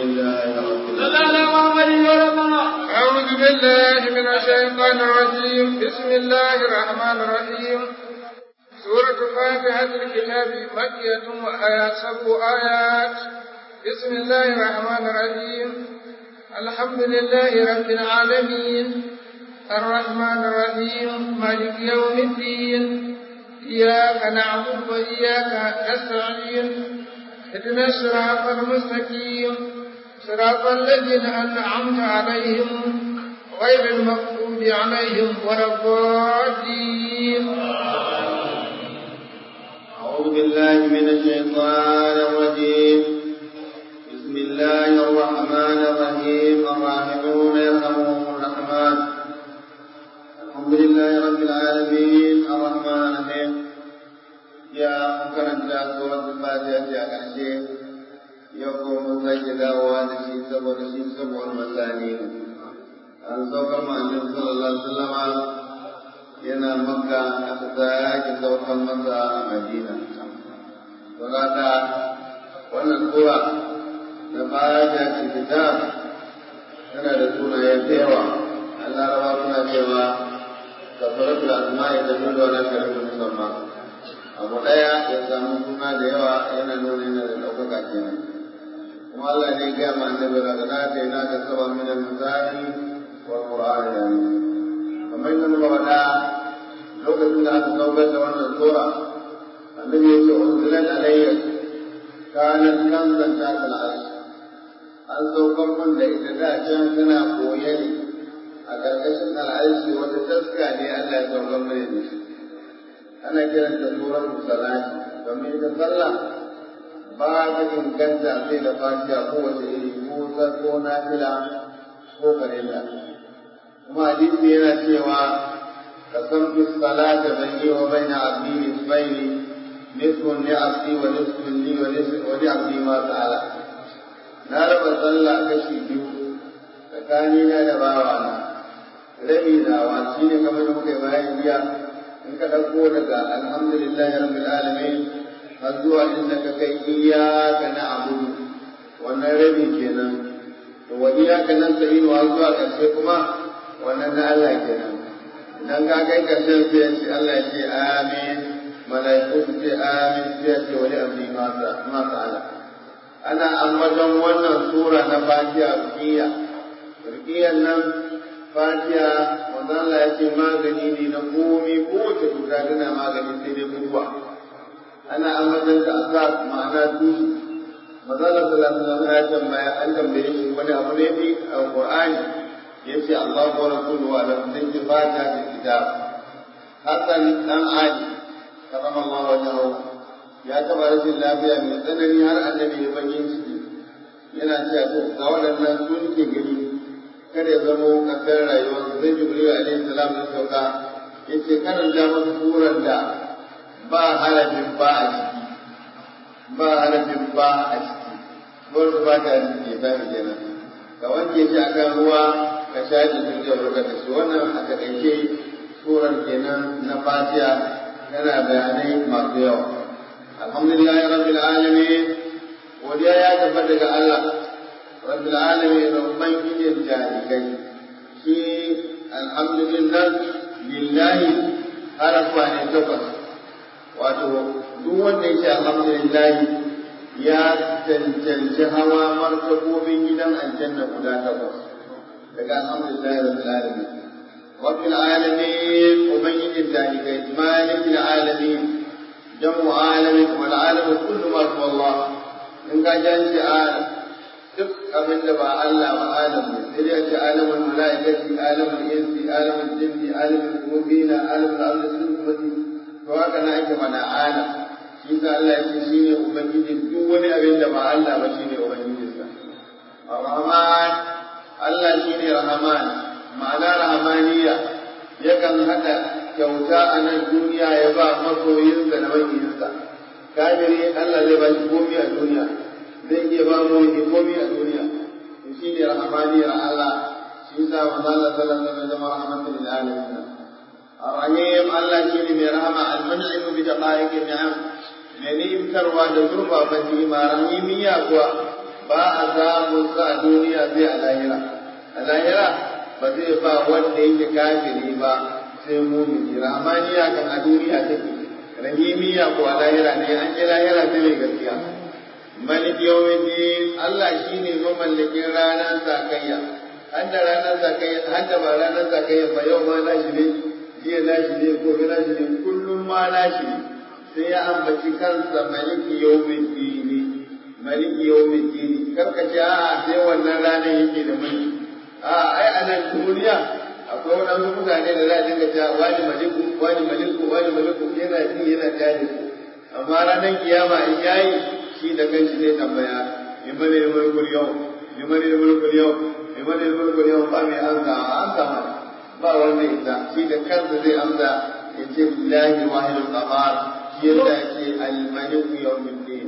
لله رب لا لا لا محمد الله أعوذ بالله من الشيطان الرجيم بسم الله الرحمن الرحيم سورة فاتحة الكتاب مكية وآيات سبع آيات بسم الله الرحمن الرحيم الحمد لله رب العالمين الرحمن الرحيم مالك يوم الدين إياك نعبد وإياك نستعين اهدنا الصراط المستقيم صراط الذين أنعمت عليهم غير المغضوب عليهم ولا الضالين أعوذ بالله من الشيطان الرجيم بسم الله الرحمن الرحيم الراحمون يرحمهم الرحمن الحمد لله رب العالمين الرحمن الرحيم يا مكرمة سورة الفاتحة يا كرشي يقوم سجدا ونسي سبع نسي سبع المثاني أن سوف مع النبي صلى الله عليه وسلم yana makka aka sake saukan masa a madina don haka wannan sura na baya da kitab tana da sunaye da yawa Allah rawa suna cewa kafaratu asma'i da nuna wani karfin musamman abu daya ya samu suna da yawa yana nuna yana da ɗaukaka kenan kuma Allah ne ya gaya ma annabi daga na ta yana ka saba min al-misali wal qur'an yani kamar yadda muka faɗa lokacin da aka saukar da wannan sura annabi ya ce unzilat alayya kanat kanzan ta al'arsh an saukar mun da ita da can tana koye ne a ƙarƙashin al'arshi wata taska ne Allah ya saukar mana da shi ana kiran ta suratul salati domin ita sallah ba ta inganta sai da fatiha kowace iri ko ko nafila ko farilla kuma hadisi yana cewa قسمت الصلاة بيني وبين عبدي نصفين نصف لعبدي ونصف لي ونصف ولعبدي ما سأل na raba sallah kashi biyu tsakanina da bawana rabi nawa shi ne kamar da muka yi bayan jiya in ka ɗauko daga alhamdulillahi rabbil alamin har zuwa inda ka kai iyaka na abudu wannan rabi kenan to wa iyaka nan sai har zuwa ƙarshe kuma wannan na Allah kenan idan ka kai karshen sai ce Allah ya ce amin mala'iku su ce amin sai ya ce wani abu ma ala ana ambaton wannan sura na fatiha ruqiyya ruqiyyan nan fatiha wanda Allah ya ce magani ne na komi kowace cuta tana magani sai dai mutuwa ana ambaton ta asas ma'ana tushe Mazala sallallahu alaihi wasallam ya tambaya an tambaye shi wani abu ne bi a Qur'ani yace Allah wa rasuluhu ala sunni fata da kitab Hassan dan Ali karama Allah wajahu ya taba rashin lafiya mai tsanani har annabi ya bayin shi yana cewa to ga waɗannan sun ke gani kada ya zamo kasar rayuwar zai jibril alaihi salam da sauka yace karanta masa suran da ba harafin ba a ciki ba harafin ba a ciki surar ba ta ciki ta kenan ka wanke shi akan ruwa ka shaji duk da burka da shi wannan a takaice surar kenan na fatiha yana bayanai masu yawa alhamdulillah rabbil alamin godiya ya tabbata daga Allah rabbil alamin da ubangijin jarikai shi alhamdulillah lillahi harafa ne takwas wato duk wanda yake alhamdulillah ya cancanci hawa martabobin gidan aljanna guda takwas daga alhamdulillah rabbil alamin rabbil alamin ubangijin dalibai malikil alamin jamu alamin wal alamin kullu ma huwa Allah in ka janci alam duk abin da ba Allah ba alam ne sai dai ce alamul malaikati alamul insi alamul jinni alamul mu'mina alamul ardi sunmati to haka na ake mana alam shi sa Allah ya ce shine ubangijin duk wani abin da ba Allah ba shine ubangijinsa Ar-Rahman Allah shi ne Rahman, ma'ana Rahmaniya yakan haɗa kyauta a nan duniya ya ba masoyinsa da makiyinsa. Kafiri Allah zai ba shi komi a duniya, zai iya ba mu yi komi a duniya. Shi ne Rahmaniyar Allah, shi sa wa Allah sallallahu alaihi zama rahmatul lil alamin. Ar-Rahim Allah shi ne mai rahama al-mun'im bi daqaiqi ni'am. Mai ni'imtarwa da zurfafa ni'ima rahimiyya kuwa ba a samun sa a duniya sai a lahira a lahira ba zai ba wanda yake kafiri ba sai mumini rahmaniya kan a duniya take rahimiya ko a lahira ne an ji lahira sai mai gaskiya malik yawmiddin Allah shine mamallakin ranar zakayya hadda ranar zakayya hadda ba ranar zakayya ba yau ma nashi ne jiya nashi ne gobe nashi ne kullum ma nashi ne sai ya ambaci kansa malik yawmiddin malik yawmiddin karka ce a sai wannan ranar yake da mulki a ai a nan duniya akwai waɗansu mutane da za a dinga cewa wani maliku wani maliku wani maliku yana ji yana tare su amma ranar kiyama in yayi shi da kanshi zai tambaya liman ne mulkul yau liman ne mulkul yau liman ne mulkul yau ba mai amsa amsa ma ba wanda ita shi da kansa zai amsa ya ce lillahi wahidul qahar shi yasa ya ce al-maliku yawmiddin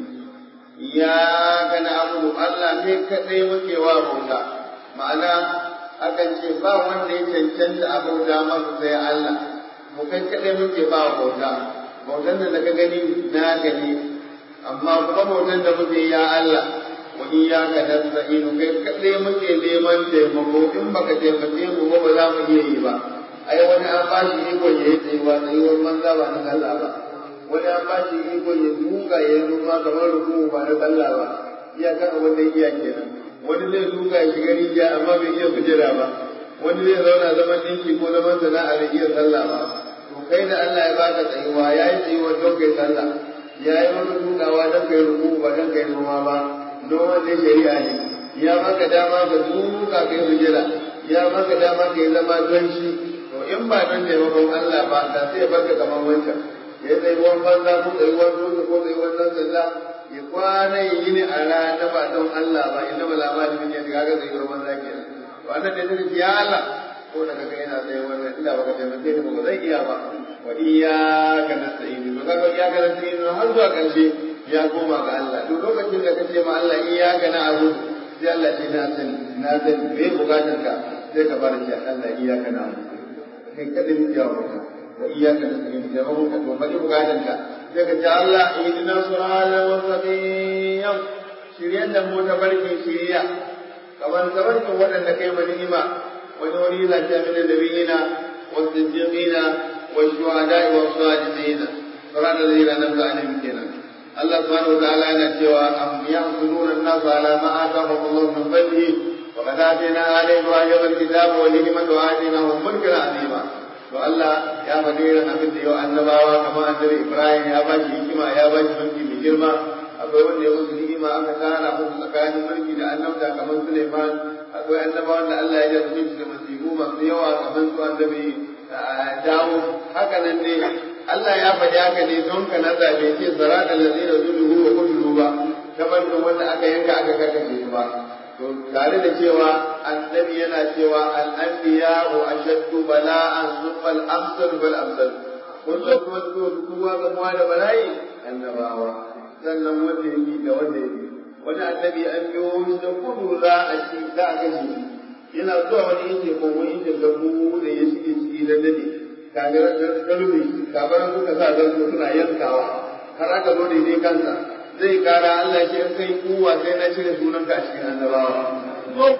ya kana abudu Allah kai kadai muke wa bauta ma'ana akan ce ba wanda ya cancanta a bauta masa sai Allah mu kai kadai muke ba bauta bautan da ka gani na gani amma kuma bautan da muke ya Allah wa iyyaka nasta'inu kai kadai muke neman taimako in baka taimake mu ba za mu iya yi ba ai wani an ba shi iko ya yi tsayuwa tsayuwar manza ba na Allah ba wani an ba shi iko ya duka ya yi ruwa kamar ruku ba na Allah ba iyaka wanda iya kenan wani zai duka ya shiga rijiya amma bai iya kujera ba wani zai zauna zaman ɗinki ko zaman sana'a bai iya sallah ba to kai da Allah ya baka tsayuwa ya yi tsayuwa don kai sallah ya yi maka dukawa don kai ruku ba don kai noma ba noman ne shari'a ne ya maka dama ka duka kai kujera ya maka dama ka yi zama don shi to in ba don taimakon Allah ba da sai ya barka kamar wancan ya tsayi wani banza ko tsayi wani dutse ko tsayi wani sallah ya kwana ya yi ni a rana ba don Allah ba inda ba lamari ne ga ga tsayi wani banza ke nan to annan da take ya Allah ko da kaga ina tsaye wannan inda baka taimake ni ba zai iya ba wa iyyaka nasta'in to kaga iyyaka nasta'in har zuwa karshe ya koma ga Allah duk lokacin da kace ma Allah iyyaka na'budu sai Allah ce na sani na sani me bukatar ka sai ka bar shi Allah iyyaka na'budu kai kada ni jawo ka wa iyyaka nasta'in sai mun ka to bari bukatar ka sai ka ce Allah ihdina siratal mustaqim shiryan da mu ta barke shiriya kamar tabarkin waɗanda kai ma ni'ima wani wani yana ce min nabiyina wa siddiqina wa shuhada'i wa salihina siratal ladina namta alaihim kenan Allah subhanahu wa ta'ala yana cewa am yahsuduna an-nasa ala ma atahum Allah min fadlihi wa qad atayna ala ibrahim al-kitaba wal hikmata wa atainahum mulkan 'azima to Allah ya faɗi irin abin da yau annabawa kamar annabi Ibrahim ya ba shi hikima ya ba shi mulki mai girma akwai wanda ya musu ni'ima aka tara musu tsakanin mulki da annabta kamar Suleiman akwai annabawan da Allah ya jarrabe su da masifu masu yawa kamar su annabi dawo haka nan ne Allah ya faɗi haka ne don ka nasa bai ce sarata lazina zuluhu wa kudulu ba kamar da wanda aka yanka aka karkace su ba to tare da cewa annabi yana cewa al-anbiya wa ashaddu bala'an thumma al-amsal wal amsal kun san kuma su kuma ga muwa da bala'i annabawa sannan wanda yake da wanda yake wani annabi an biyo shi da kudu za a ci za a kashe shi yana zuwa wani inda ko wani inda gabu da ya shige ciki da dade kaga galubi kabaran suka sa zan suna yankawa har aka zo da ne kansa zai kara Allah shi in kai kuwa sai na cire sunan ka a cikin annabawa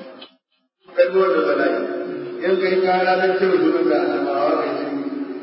kai zo da bala'i in kai kara na cire sunan ka annabawa kai shi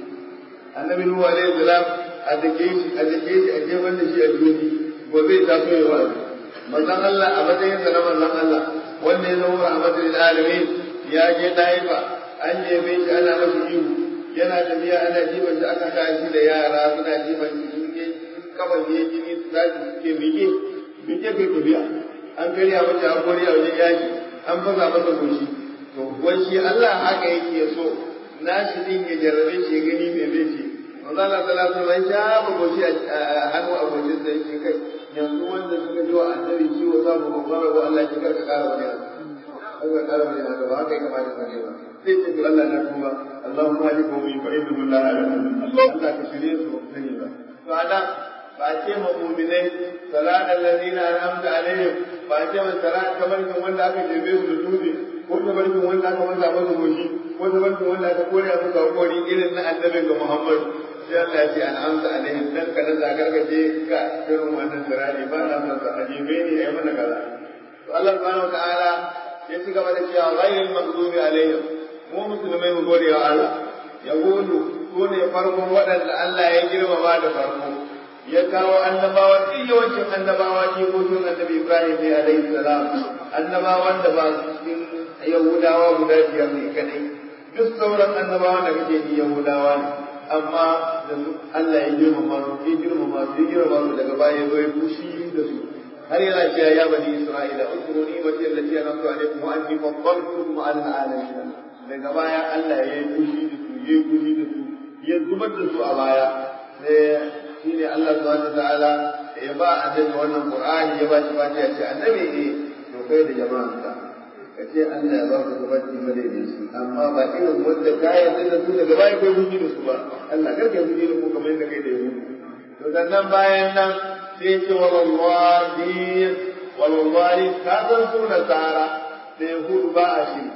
annabi nuhu alaihi salam a dake shi a dake shi a jefar da shi a duniya gobe ta so ya wa'azi manzon Allah a matsayin sa na manzon Allah wanda ya zama rahmatul alamin ya je daifa an jefe shi ana masa ihu yana tafiya ana jiban shi aka sa shi da yara suna jiban shi sun ke kaban ya jini su tashi suke miƙe miƙe kai tafiya an karya mace an kori a wajen yaki an fasa masa goshi to wai shi Allah haka yake so nashi din ya jarrabe shi ya gani me zai ce manzo Allah sallallahu alaihi wasallam ya ba goshi a hannu a goshin sa yake kai yanzu wanda suka ji wa annabi ciwo za mu babbar rabo Allah ya karka kara wani haka karka kara wani haka ba haka ya kamata ka kai ba sai ce to Allah na tuba Allahumma hadi qawmi fa innahu la ya'lamun Allah ka shirye su sani ba to ana ba ce ma mu'minai salat allazina an'amta alaihim ba ce ma salat kamar kan wanda aka jebe su da dutse ko kamar kan wanda aka masa masa goshi ko kamar kan wanda aka kore a musu hakori irin na annabi ga Muhammad sai Allah ya ce an amsa alaihim dan kada za ka je ka irin wannan sirari ba na son sa ajibe ni ayi mana kaza to Allah subhanahu wa ta'ala ya ci gaba da cewa ghayril maghdubi alaihim mu musulmai mu gode wa Allah yahudu su ne farkon waɗanda Allah ya girmama da farko ya kawo annabawa duk yawancin annabawa ne ko sun annabi Ibrahim ne alaihi salam annabawan da ba su cikin yahudawa guda biyar ne kadai duk sauran annabawan da kake ji yahudawa ne amma da su Allah ya girmama su ya girmama su ya girmama su daga baya zo ya fushi da su har yana cewa ya bani Isra'ila uzkuru ni'mati allati an'amtu alaykum wa anni faddaltukum 'ala al-'alamin daga baya Allah ya yi fushi da su ya yi fushi da su ya zubar da su a baya sai shine Allah subhanahu ta'ala ya ba annabi wannan Qur'ani ya ba shi fatiha ya ce annabi ne to kai da jama'anka ka ce Allah ya ba ku gabaci madaidaici amma ba irin wanda ka yarda da su daga baya kai fushi da su ba Allah kar ka fushi da ku kamar yadda kai da yahudu to sannan bayan nan sai ce walwarin walwarin ka san su nasara da yahudu ba a shi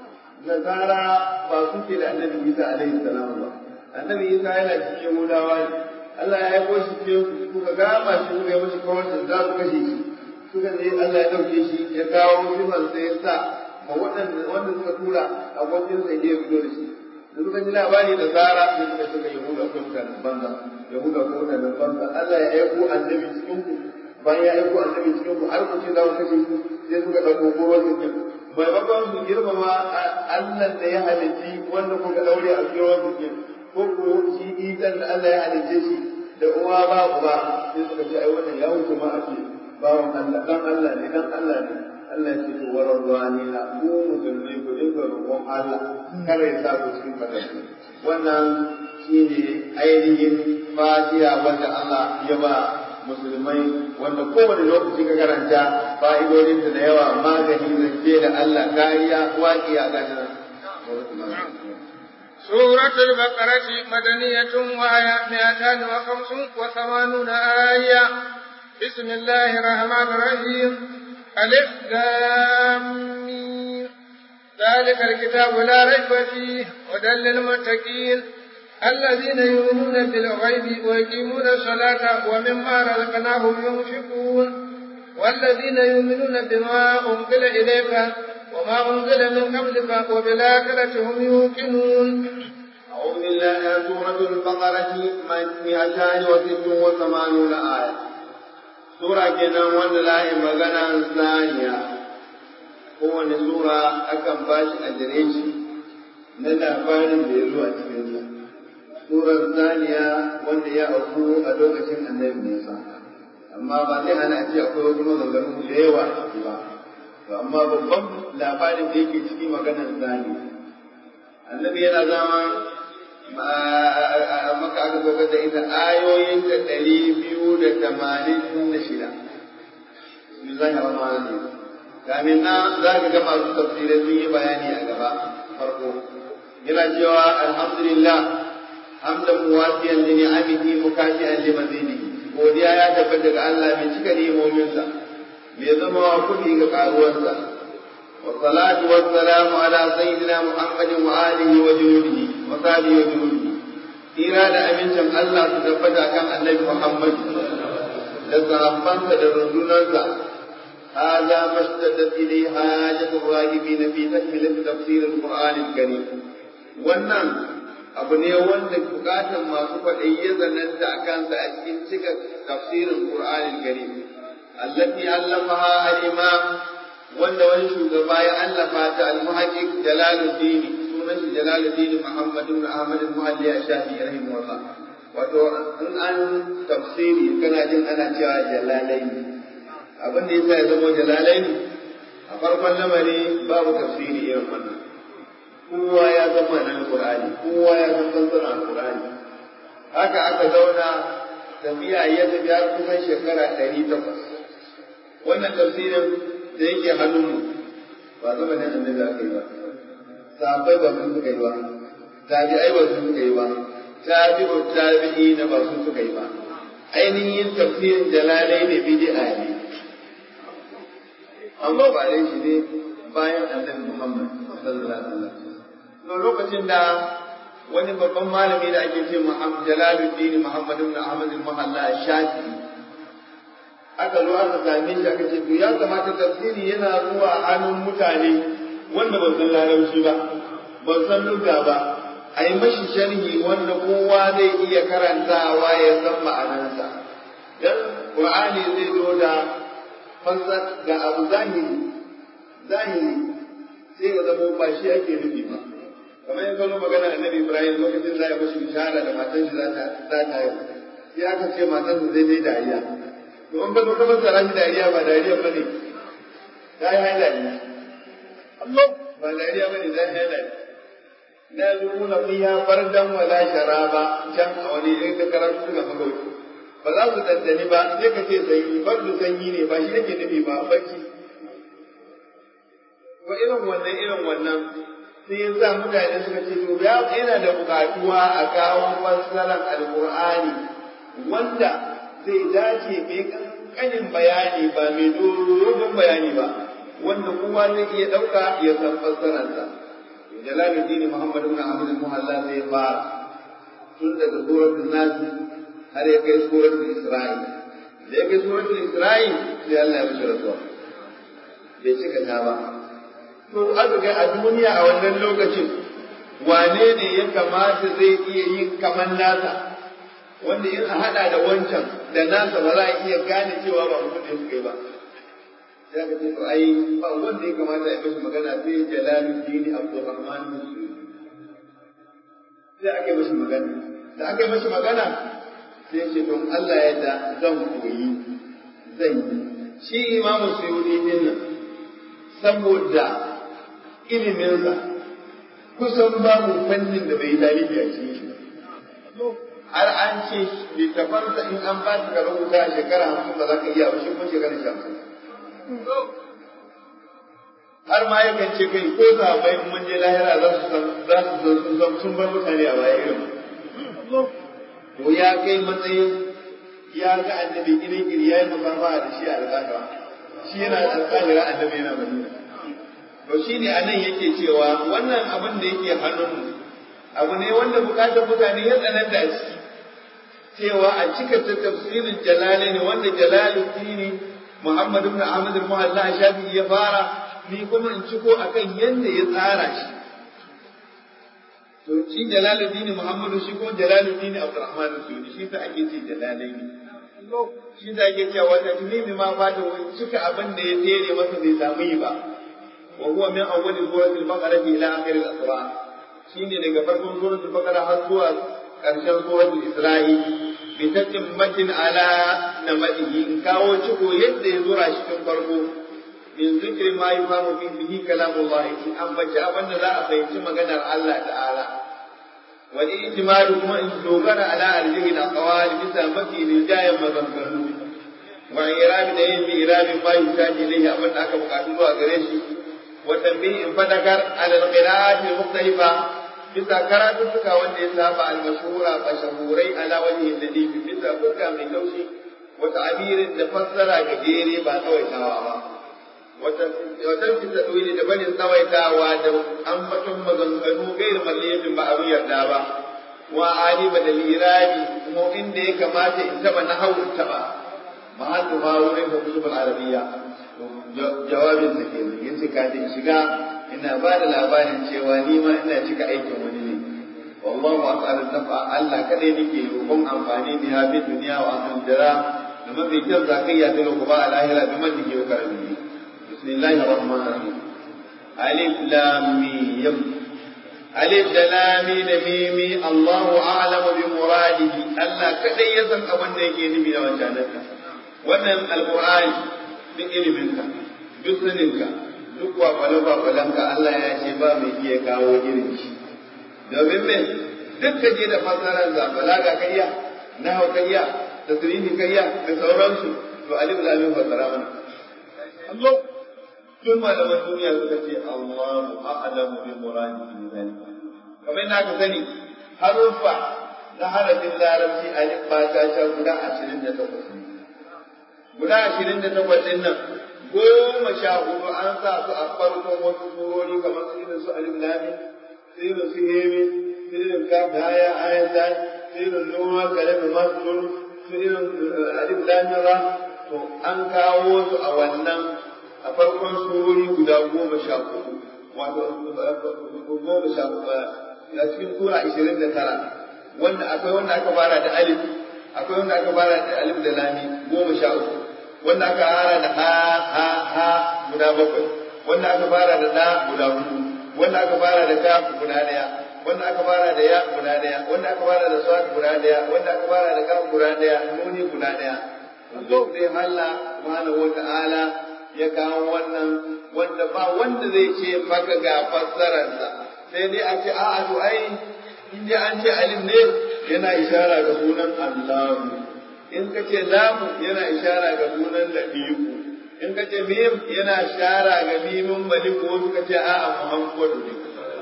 nasara ba su ke da annabi Isa alaihi salam ba annabi Isa yana cikin yahudawa ne Allah ya aiko shi cikin kuka gama shi kuka yi mashi kawancin za su kashe shi suka je Allah ya ɗauke shi ya kawo sifar sai ya sa ma waɗanda wanda suka tura abokin sa ya fito da shi da suka ji labari da zara sai suka suka yahuda ko mutanen banza yahuda ko mutanen banza Allah ya aiko annabi cikin ku bayan ya aiko annabi cikin ku har ku ce za ku kashe shi sai suka ɗauko kowa su ke maimakon su girmama Allah da ya halitti wanda kuka ɗaure a cikin su ke ko ko shi isan da Allah ya halicce shi da uwa ba uba sai suka ce ai wannan ya huce ma a ce bawan Allah dan Allah ne dan Allah ne Allah ya ce to warar ruwani na ku musulmi ku dinga roƙon Allah kar ya sa ku cikin fadarku wannan shine ainihin fatiha wanda Allah ya ba musulmai wanda kowane lokaci ka karanta fa'idodinta da yawa magani zance da Allah kariya waƙiya ga nan سورة البقرة مدنية وهي مئتان وخمس وثمانون آية بسم الله الرحمن الرحيم ألف لام ذلك الكتاب لا ريب فيه هدى للمتقين الذين يؤمنون بالغيب ويقيمون الصلاة ومما رزقناهم ينفقون والذين يؤمنون بما أنزل إليك وما أنزل من قبلك وبالآخرة هم يوقنون أعوذ بالله سورة البقرة مئتان وست وثمانون آية Sura kenan wanda layi magana saniya kowane sura akan ba shi adireshi na labarin da ya zo a cikinsa. Surar saniya wanda ya auku a lokacin annabi Musa. Amma ba zai hana a ce akwai wasu maganganu da yawa a ciki ba. To amma babban labarin da yake ciki maganar saniya. Annabi yana zama maka aka saukar da ita ayoyin da ɗari biyu da tamanin da shida. Bismillahir Rahmanir Rahim. Kamin na za ka ga masu tafsirai sun yi bayani a gaba farko. Yana cewa alhamdulillah hamdan muwasiyan li ni'amihi mukashi'an li mazidihi. Godiya ya tabbata ga Allah mai cika ni'imominsa. Mai zama wa kuɗi ga ƙaruwarsa. والصلاة والسلام على سيدنا محمد وآله وجنوده وصحبه وجنوده إرادة أمين شم الله تثبت كان النبي محمد لصحبانك لرسولك هذا ما اشتدت إليه حاجة الراغبين في تكملة تفسير القرآن الكريم wannan abu ne wanda bukatan masu kwaɗayi ya zananta a kansa a cikin cika tafsirin Qur'anil Karim allati allamaha al-imam wanda wani shugaba ya allafa ta al-muhaqqiq Jalaluddin sunan shi Jalaluddin Muhammad ibn Ahmad al-Muhalli al-Shafi'i rahimahullah wato in an tafsiri kana jin ana cewa jalalaini abin da yasa ya zama jalalaini a farkon lamari babu tafsiri irin wannan kowa ya san ma'anar Qur'ani kowa ya san fassarar Qur'ani haka aka zauna tafiya ya tafi har kusan shekara ɗari takwas wannan tafsirin da yake hannunmu ba zama ne annabi aka yi ba sahabbai ba sun suka yi ba tabi'ai ba sun suka yi ba tabi'u tabi'i na ba sun suka yi ba ainihin tafsirin jalalai ne bid'a ne amma ba dai shi ne bayan annabi Muhammad sallallahu alaihi wasallam to lokacin da wani babban malami da ake ce Muhammad Jalaluddin Muhammad ibn Ahmad al-Muhalla Shafi aka zo aka same shi aka ce to ya kamata tafsiri yana zuwa hannun mutane wanda ba san larabci ba ba san lugha ba a yi mashi sharhi wanda kowa zai iya karantawa ya san ma'anarsa dan Qur'ani zai zo da fassar ga abu zahiri zahiri sai ya zama ba shi ake nufi ba kamar ya zo magana annabi Ibrahim lokacin da ya mashi bishara da matan shi za ta za ta yi sai aka ce matan zai dai dariya to an bazo kamar sa rashi dariya ba dariya ba ne ta yi haida ne Allah ba dariya ba ne za ta yi haida ne la yuzuna fiha fardan wala sharaba can a wani irin ka karatu suka magauci ba za su dandani ba sai ka ce sanyi fardu sanyi ne ba shi yake nufi ba bacci ko irin wannan irin wannan sai ya sa mutane suka ce to ya yana da bukatuwa a kawo fassarar alqur'ani wanda zai dace mai kankanin bayani ba mai dogon bayani ba wanda kowa zai iya dauka ya san fassararsa jalaluddin muhammad ibn ahmad al-muhalla zai fara tun daga suratul nas har ya kai suratul isra'il da ya kai suratul isra'il sai Allah ya mishi rasuwa bai cika ta ba to aka ga a duniya a wannan lokacin wane ne ya kamata zai iya yin kaman nasa wanda in a hada da wancan da nasa ba za a iya gane cewa ba mutum da suka yi ba sai aka ce to ai ba wanda ya kamata ya mishi magana sai jalaluddin abdurrahman musulmi sai aka yi mishi magana da aka yi mishi magana sai ce don Allah ya da zan koyi zan yi shi imamu suyudi din nan saboda iliminsa kusan babu fannin da bai tarihi a cikin shi har an ce littafansa in an ba ka rubuta a shekara hamsin ba za ka iya ba shi kuma shekara hamsin har ma yakan ce kai ko sahabbai in mun je lahira za su san za su san sun san sun bar mutane a baya irin to ya kai matsayin ya ga annabi iri iri ya yi musafaha da shi a alƙahira shi yana da alƙahira annabi yana madina to shi ne a nan yake cewa wannan abin da yake hannunmu abu ne wanda bukatar mutane ya tsananta a ciki cewa a cika ta tafsirin jalali ne wanda jalaluddini Muhammad ibn Ahmad al-Muhalla Shafi ya fara ni kuma in ciko akan yanda ya tsara shi to shi jalaluddini Muhammad shi ko jalaluddini Abdurrahman al-Suyuti shi sa ake ce jalalaini shi sa ake cewa wata tunimi ma fata wani cika abin da ya tsere masa bai samu yi ba wa huwa min awwal suratul baqara ila akhir al-asra shine daga farkon suratul baqara har zuwa karshen suratul isra'i bi tatimmatin ala namadihi in kawo ciko yadda ya zura shi tun farko min zikri ma yufamu fi bihi kalamullah in ambaci abin da za a fahimci maganar Allah ta'ala wa ijmalu kuma in dogara ala arjihi al-aqwal bisa mafi rijayan maganganu wa irabi da yin irabi ma yusaji ilayhi abin da aka bukatu zuwa gare shi wa tanbihi in fadakar ala al-qira'at al-mukhtalifa bisa karatuttuka wanda ya saba al-mashhura mashahurai ala wajhi al-ladhi bisa fuska mai taushi wa ta'birin da fassara gajere ba tsawaitawa ba wata fita ɗoyi da barin tsawaitawa da ambaton maganganu gairu malliyafin ba abin yarda ba wa aliba da lirabi kuma inda ya kamata in taba na hawun taba mahallu ma wurin da kutubul arabiyya jawabin sa ke yin su kaje shiga ina ba da labarin cewa ni ma ina cika aikin wani ne wallahu as'alu nafa Allah kadai nake roƙon amfani da ya bi duniya wa akhirah jara da mafi kyau zakayya ta ba a lahira bi man yake karami بسم الله الرحمن الرحيم ألف لام ميم ألف لام ميم الله أعلم بمراده ألا كدي يسن أبن ديكي نبي وجانك wannan alƙur'ani duk iliminka duk saninka duk kwakwale-kwakwalenka Allah ya ce ba mai iya kawo irin shi domin me duk ka je da fasararsa balaga ka iya nahawa ka iya tasirihi ka iya da sauransu to alif lamin fasara mana Allah tun malaman duniya suka ce Allahu a'lamu bi muradihi bi zalika kamar yadda aka sani haruffa na harafin larabci alif ba ta sha guda ashirin da takwas guda ashirin da takwas ɗin nan goma sha hudu an sa su a farkon wasu surori kamar su irin su alif lamin su irin su hemi su irin ka haya ayan ta su irin nuna kalami masu su irin alif lamira to an kawo su a wannan a farkon surori guda goma sha uku wato goma sha uku a cikin sura ishirin da tara wanda akwai wanda aka fara da alif akwai wanda aka fara da alif da lami goma sha uku wanda aka fara da ha ha ha guda bakwai wanda aka fara da da guda hudu wanda aka fara da kaf guda daya wanda aka fara da ya guda daya wanda aka fara da sad guda daya wanda aka fara da kaf guda daya nuni guda daya duk dai Allah subhanahu wata'ala ya kawo wannan wanda ba wanda zai ce maka ga fassararsa sai dai a ce a'a to ai in dai an ce alif ne yana ishara ga sunan Allah in ka ce lamu yana ishara ga sunan labiku in ka ce mim yana ishara ga mimin maliku wasu ka ce a'a muhammadu ne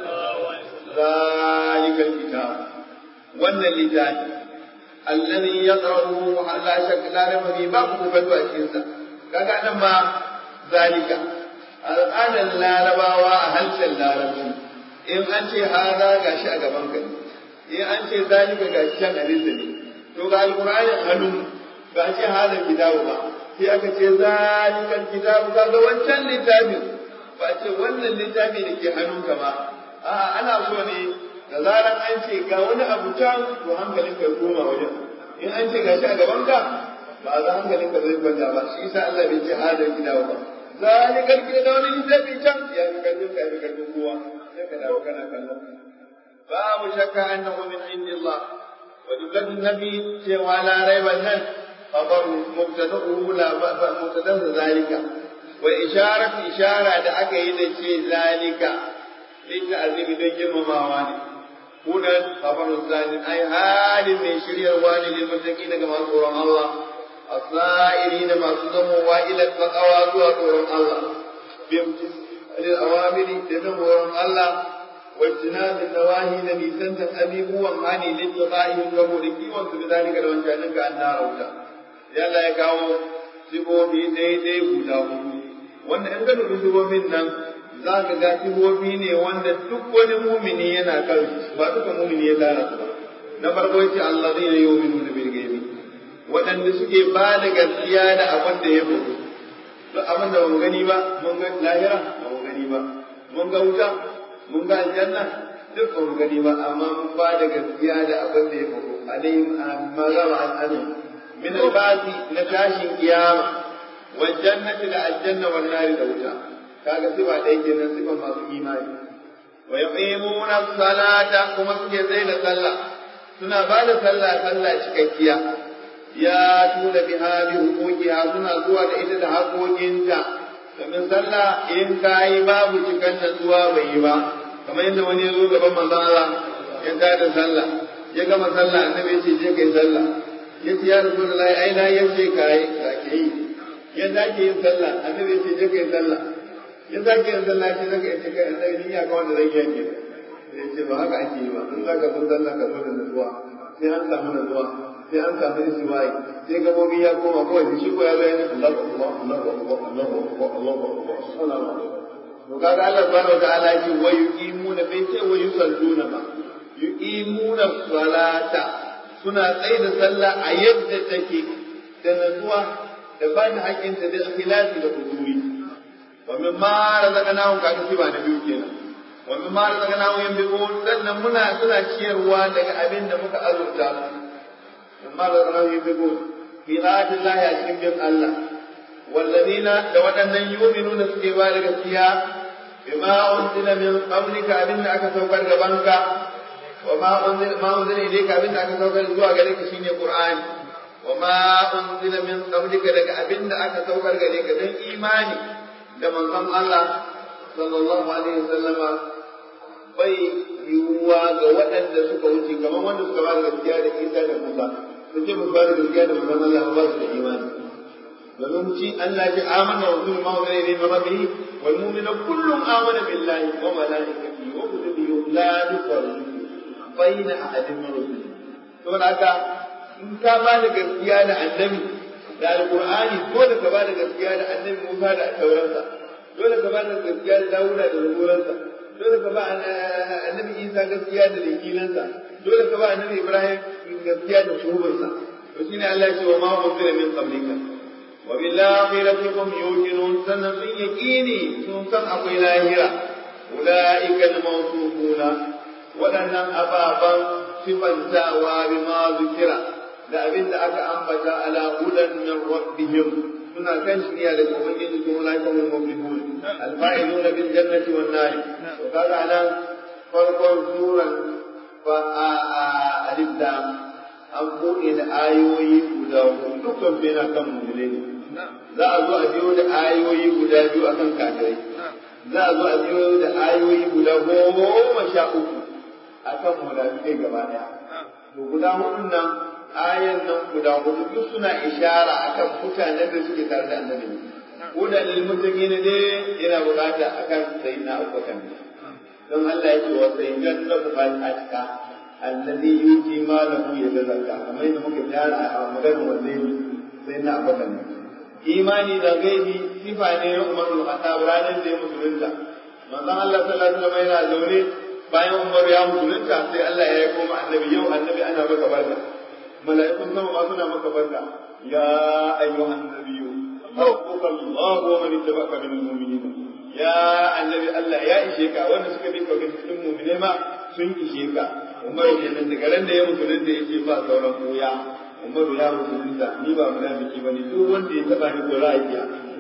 zalikal kitab wannan littafi alladhi yaqra'uhu la shakka la raiba fi babu kufatu a cikin sa kaga nan ma zalika al'adar larabawa a harshen larabci in an ce haza gashi a gaban ka in an ce zalika gashi can alisa ne to ga alqur'anin hannu ba ce haza kitabu ba sai aka ce zalikal kitabu kaga wancan littafin ba ce wannan littafi da ke hannunka ba a'a ana so ne da zaran an ce ga wani abu can to hankalin ka koma wajen in an ce gashi a gaban ka ba za hankalin ka zai kwanta ba shi yasa Allah bai ce hadar kitabu ba zalikal kitabu wani littafi can ya fi karfin ka fi karfin kowa sai ka dawo kana kallon babu shakka annahu min indillah wa jumlatun nabi cewa la raiba nan khabar mubtada'uhu la mubtada'u zalika wa isharat ishara da aka yi da ce zalika lita azibi don girmamawa ne hudan khabarun zanin ai halin mai shiryarwa ne lil mutaqin daga masu tsoron Allah الصائرين ما صدموا إلى التقوى تورم الله بامتثال الأوامر تدمر الله واجتناب النواهي الذي سنت أبيه ومعني لاتقائهم كمولكي وانت بذلك لو انشأنك النار وتا يلا يكاو sifofi daidai guda hudu wanda in ka dubi sifofin nan za ka ga sifofi ne wanda duk wani mumini yana kan ba duka mumini ya tara su ba na farko yace allazina yu'minuna bil ghaibi waɗanda suke ba da gaskiya da abin da ya faru duk abin da mun gani ba mun ga lahira ba mun gani ba mun ga wuta mun ga aljanna duk ba mun gani ba amma mun ba da gaskiya da abin da ya faru alayhim magama al'amin min albasi na tashin kiyama wal jannati da aljanna wal nari da wuta kaga sifa ɗaya kenan sifan masu imani wa yuqimuna salata kuma suke zai da sallah suna ba da sallah sallah cikakkiya ya tuna biha bi hukukiha suna zuwa da ita da haƙoƙinta domin sallah in ka yi babu cikan da zuwa bai yi ba kamar yadda wani ya zo gaban manzon Allah ya ta da sallah ya gama sallah annabi ya ce je kai sallah ya ce ya rasu da ai na yace ka yi ka ke yi ya zake yin sallah annabi ya ce je kai sallah ya zake yin sallah ya ce zaka yi kai annabi ni ya ga wanda zai yanke ya ce ba haka ake yi ba in zaka zo sallah ka zo da nutsuwa sai an samu nutsuwa sai an samu istiwa'i sai gabobi ya koma kawai shi ko ya ga yana Allahu akbar Allahu akbar Allahu akbar Allahu akbar sallallahu alaihi to kaga Allah subhanahu wa ta'ala ya ce wa yuqimuna bai ce wa yusalluna ba yuqimuna salata suna tsaye da sallah a yadda take da natsuwa da ba da haƙƙinta da ikhlasi da huduri wa min ma razaqnahum ka ci ba na biyu kenan wa min ma razaqnahum yanbiqun sannan muna suna ciyarwa daga abin da muka azurta su min ma razaqnahum yanbiqun fi ta'ati Allah a cikin bin Allah wallazina da waɗannan yu'minuna suke ba da gaskiya bima unzila min qablika abin da aka saukar gabanka وما أنزل ما أنزل إليك أبن أك سوكر زوا غريك شيني قرآن وما أنزل من قبلك لك أبن أك سوكر غريك دن إيماني كما قال الله صلى الله عليه وسلم bai yiwuwa ga waɗanda suka wuce kamar wanda suka ba da gaskiya da Isa da Musa sun ce musu ba da gaskiya da manzon Allah ba su da imani domin ci Allah ce amana wa kullu ma wa ilayhi min rabbihi wal mu'minu kullun amana billahi wa malaikatihi wa kutubihi la nufarriqu bayyana a hadin marusul saboda haka in ka ba da gaskiya da annabi da alqur'ani dole ka ba da gaskiya da annabi Musa da tauransa dole ka ba da gaskiya da Dawuda da zaburansa dole ka ba annabi Isa gaskiya da dakilansa dole ka ba annabi Ibrahim gaskiya da shuhubarsa to shine Allah ya ce wa ma unzila min qablika wa bil akhirati hum yuqinun sannan sun yaqini sun san akwai lahira ulaika al mawsufuna waɗannan ababan sifantawa bima zikira da abin da aka ambata ala hudan min rabbihim suna kan shirya daga ubangiji ko ulaika hum muflihun al-fa'iluna bil jannati wan nar to kaga anan farkon suran fa a alif lam an buɗe da ayoyi guda hudu dukkan su yana kan mu'mini ne za a zo a biyo da ayoyi guda biyu akan kafirai za a zo a biyo da ayoyi guda goma sha uku akan munafikai gaba daya to guda hudun nan ayan nan guda hudu duk suna ishara akan mutanen da suke tare da annabi ko da lil muttaqin ne yana bukata akan sayyidina Abubakar don Allah ya ce wa sayyidan nafal atka alladhi yuti malahu yatazakka kamar yadda muka tsara a maganar wannan sayyidina Abubakar imani da gaibi sifa ne na Umar bin Khattab ranar da ya musulunta manzon Allah sallallahu alaihi wasallam yana zaune bayan Umar ya musulunta sai Allah ya yi koma annabi yau annabi ana maka barka mala'ikun sama ma suna maka barka ya ayyuhan nabiyyu rabbuka Allah wa man ittaba'aka minal mu'minin ya annabi Allah ya ishe ka wanda suka bi ka cikin mu'mine ma sun ishe ka Umar kenan daga ran da ya musulunta yace ba sauran koya Umar ya musulunta ni ba munafiki bane duk wanda ya taba ni ko ra'ayi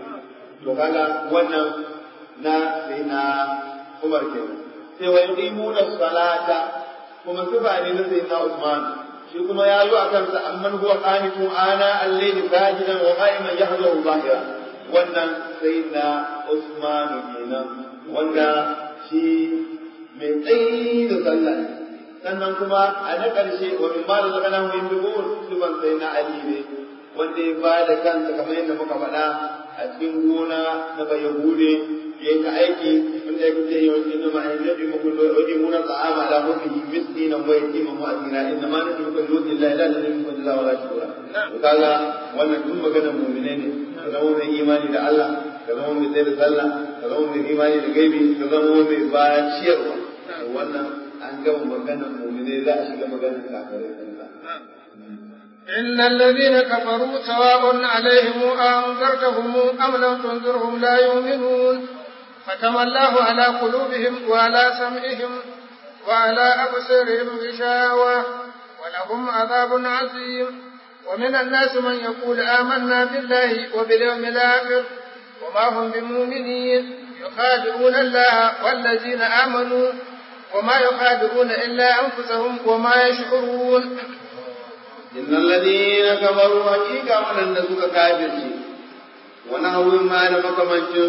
to kaga wannan na sai na Umar kenan sai wa yuqimuna salata kuma sifa ne na sayyidina Usman shi kuma ya zo a kansa amman huwa qanitu ana al-layli sajidan wa qa'iman yahdahu zahira wannan sayyidina Usman kenan wanda shi mai tsayi da sallah sannan kuma a na ƙarshe wa min ma razaqnahu yunfiqun sifan sayyidina Ali ne wanda ya ba da kansa kamar yadda muka faɗa a cikin gona na bayahude ya yi aiki wanda ya kuce yi wasu inda ma'ayin zai bi muku wajen muna ta'ama ala mafi miskinan wa yatima mu asira inda ma nufin kan lutsi la ila da nufin kan jazawa la shukura to kaga wannan duk maganar mu'mine ne ka zama mai imani da Allah ka zama mai tsaye da sallah ka zama mai imani da gaibi ka zama mai baciyarwa to wannan an gama maganar mu'mine za a shiga maganar kafirai إن الذين كفروا سواء عليهم أنذرتهم أم لم تنذرهم لا يؤمنون ختم الله على قلوبهم وعلى سمعهم وعلى أبصارهم غشاوة ولهم عذاب عظيم ومن الناس من يقول آمنا بالله وباليوم الآخر وما هم بمؤمنين يخادعون الله والذين آمنوا وما يخادعون إلا أنفسهم وما يشعرون إن الذين كفروا حقيقة من النسوك كافر ونحو ما لمك من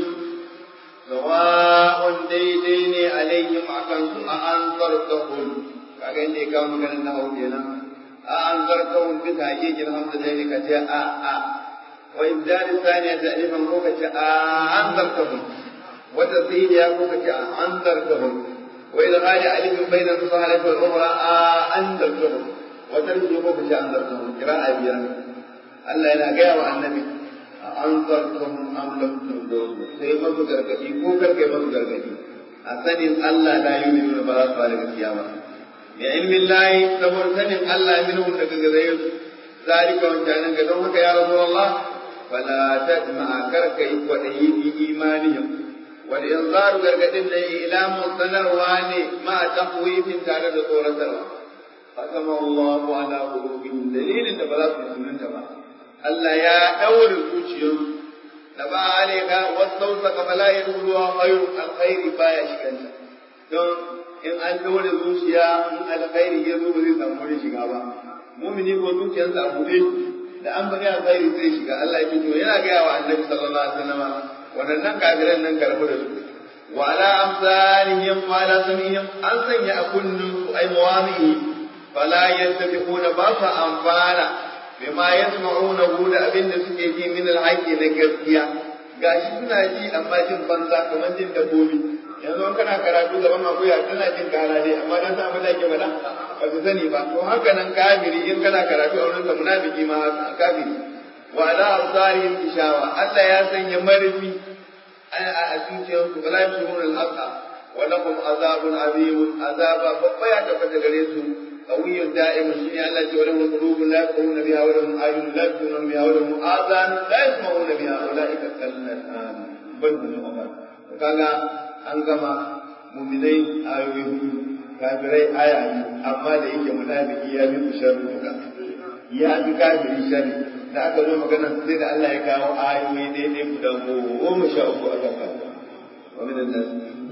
سواء ديدين عليهم أكن أنذرتهم kaga inda ya kawo maganar na hau kenan a an zarkawun bisa hakikin hamsa da ka ce a a wa ibdali saniya ta alifan ko ka ce a an zarkahum wata siniya ko ka ce a an zarkahum wa idghali alifin bainan sahalati wal ukhra a an zarkahum wata rike ko kace an zarta mu kira'a biyar Allah yana gaya wa annabi an zarta mu am lam tunzuru sai masu gargadi ko karke masu gargadi a sanin Allah la yu'minu ba za su fara gaskiya ba ya ilmin lahi saboda sanin Allah minhum daga gare su zalika wancanin ga don haka ya rasulullah fala tadma karka yi kwadayi bi imanihim wal inzaru gargadin da ilamun sanarwa ne ma taqwifin tare da tsoratarwa ختم الله على قلوبهم دليل da ba za su sunanta ba Allah ya daure zuciyarsu da ba alika wasausa ka bala ya ruwa khairu alkhairi baya shiganta don in an daure zuciya in alkhairi ya zo ba zai samu wurin shiga ba mumini ko zuciyarsa a buɗe da an bari alkhairi zai shiga Allah ya fito yana gaya wa annabi sallallahu alaihi wasallam wannan kafiran nan karbu da su wa ala amsalihim wa ala samihim an sanya a kunnun su ai mawamihi فلا يتفقون باسا أنفانا بما يسمعونه da abin da suke ji min alhaqi na gaskiya gashi suna ji amma jin banza kamar jin dabbobi yanzu in kana karatu gaban akuya tana jin kara dai amma dan sa da ke faɗa ba su sani ba to haka nan kafiri in kana karatu a wurin ka munafiki ma haka kafiri wa ala absarihim ishawa Allah ya sanya marfi a zuciyarsu wala yusirun al-haqa ولهم عذاب عظيم عذاب بقيا تفت غريسو قوي دائم شيء الله ولهم قلوب لا يفقهون بها ولهم أعين لا يبصرون بها ولهم آذان لا يسمعون بها أولئك كالأنعام بل هم أضل وكذا أنكما مؤمنين آيوه kafirai aya ne amma da yake munafiki ya bi sharri duka ya bi kafiri sharri da aka zo magana sai da Allah ya kawo ayoyi daidai guda goma sha uku a kan wa minan nas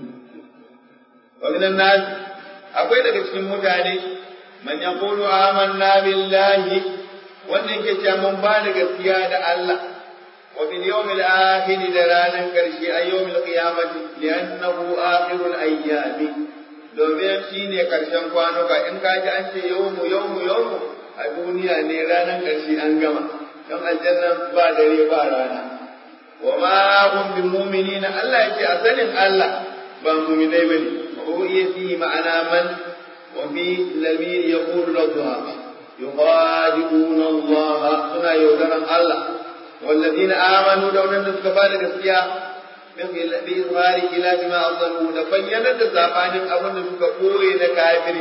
wa minan nas akwai daga cikin mutane man yaqulu amanna billahi wanda yake cewa mun ba da gaskiya da Allah wa bil yawmil akhir da ranar karshe a yawmil qiyamati li'annahu akhirul ayyami domin shi ne ƙarshen kwanuka in ka ji an ce yawmu yawmu yawmu a duniya ne ranar ƙarshe an gama don aljanna ba dare ba rana wa ma hum bi mu'minina Allah yake a sanin Allah ba mu'minai bane ko iya fi ma'ana man wa fi lamir yaqulu ladha yuqadibuna Allah suna yaudaran Allah والذين آمنوا لو لم تكفى gaskiya. بإظهار خلاف ما أظنوا لبينا تسابان أبن سكا قوي نكافر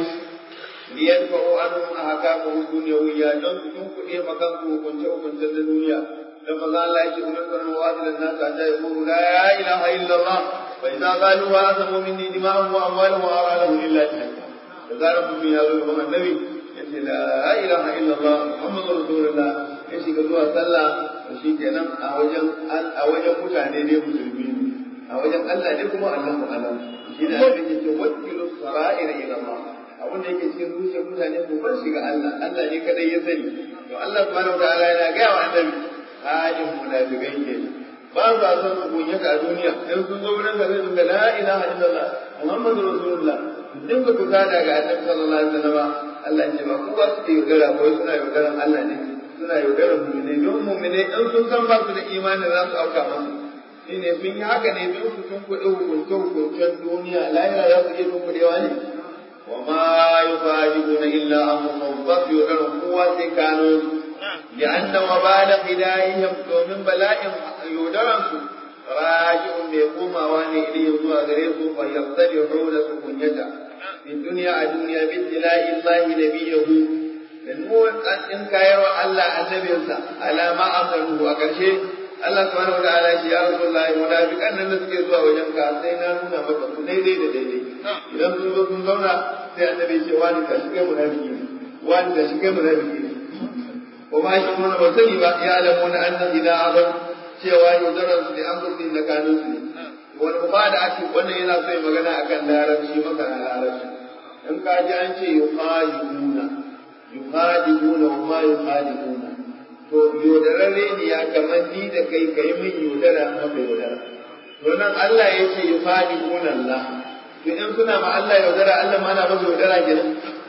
ليدفعوا عنهم أحكامه الدنيوية دون سكون كئي مكان كنت وكنت الدنيا لما قال الله يجب أن نذكر مواصل الناس حتى يقولوا لا إله إلا الله فإذا قالوا وأثموا مني دماءهم وأموالهم وأرادهم إلا جهنم فقال من يقول النبي يقول لا إله إلا الله محمد رسول الله ya shiga zuwa sallah to shi kenan a wajen a wajen mutane ne musulmi a wajen Allah ne kuma Allah mu alam shi da ake ce wakilu sara'ir ila Allah abin da yake cikin zuciyar mutane ko bar shiga Allah Allah ne kadai ya sani to Allah subhanahu wataala yana ga wa annabi halin munafikai ke ba sa son su kunya a duniya in sun zo wurin da zai ga la ilaha illallah muhammadu rasulullah din ba ku kada ga annabi sallallahu alaihi wasallam Allah ce ba ku ba su yaudara ko suna yaudaran Allah ne suna yaudarar mummune don mummune in sun san ba su da imanin za su auka masu shi ne sun yi haka ne don su tunkuɗe hukunce hukuncen duniya lahira za su iya tunkuɗewa ne wa ma yufajibuna illa anfusahum ba su yaudarar kowa sai kano su li'anna wa bala hidayihim domin bala'in yaudaran su raji'un mai komawa ne ilayhim zuwa gare su fa yastadihuna su kunyata fi duniya a duniya bi tila'i Allah nabiyahu da in kayar wa Allah annabinsa alama amaru a ƙarshe Allah subhanahu wataala shi ya Rasulullah munafiqan nan da suke zuwa wajen ka sai na nuna maka su daidai da daidai idan sun zo sun zauna sai annabi ce wani ka shi kai munafiki ne wani ka shi kai munafiki ne ko ma shi mun ba sani ba ya alamu na annan idan azam cewa yaudarar su da an kurdi na kanun su ne wani ba da ake wannan yana so ya magana akan larabci maka na larabci in ka ji an ce yuqalibuna yukhadibuna wa ma yukhadibuna to yodararre ne ya kamar ni da kai kai min yodara maka yodara to nan Allah ya ce yukhadibuna Allah to in suna ma Allah yaudara Allah ma na masa yaudara kenan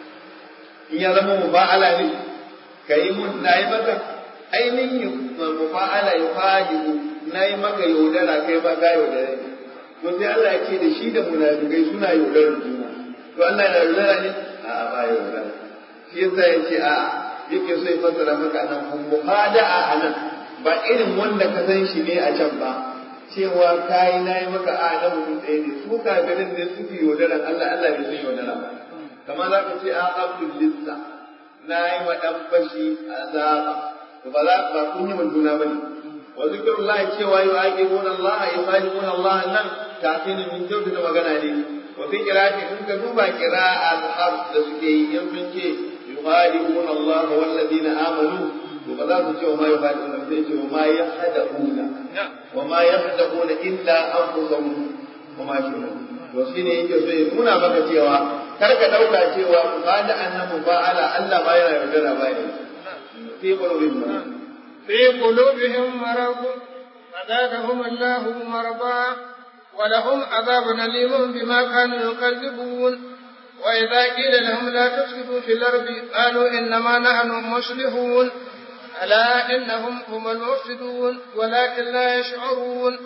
in ya zama mufa'ala ne kai mun nayi maka ainihin mufa'ala yukhadibu nayi maka yaudara kai ba ka yaudara to sai Allah ya ce da shi da munafikai suna yaudarar juna to Allah yana yaudara ne a'a ba yaudara shi yasa ya ce a yake so ya fassara maka nan kun muhada'a a nan ba irin wanda ka san shi ne a can ba cewa kai na yi maka a na mutum ɗaya ne su kafirin ne suke yaudaran Allah Allah bai san yaudara ba kamar za ka ce a abdul lissa na yi wa ɗan fashi azaba to ba za ba kun yi juna ba ne wa zikrullah cewa yu'aqibuna Allah yu'aqibuna Allah nan kafin min da magana ne wa fi qira'ati kun ka duba qira'a al-hafs da suke yi in sun ce يخادعون الله والذين آمنوا وقد وما يخادعون وما يخدعون وما يخدعون إلا أنفسهم وما يشعرون وشine yake so ya nuna maka cewa kar ka dauka cewa ku bada annabi ba ala Allah ba yana yaudara ba ne fi qulubihim fi qulubihim marad fazadahum Allah marba ولهم عذاب أليم بما كانوا يكذبون وإذا قيل لهم لا تفسدوا في الأرض قالوا إنما نحن مصلحون ألا إنهم هم المفسدون ولكن لا يشعرون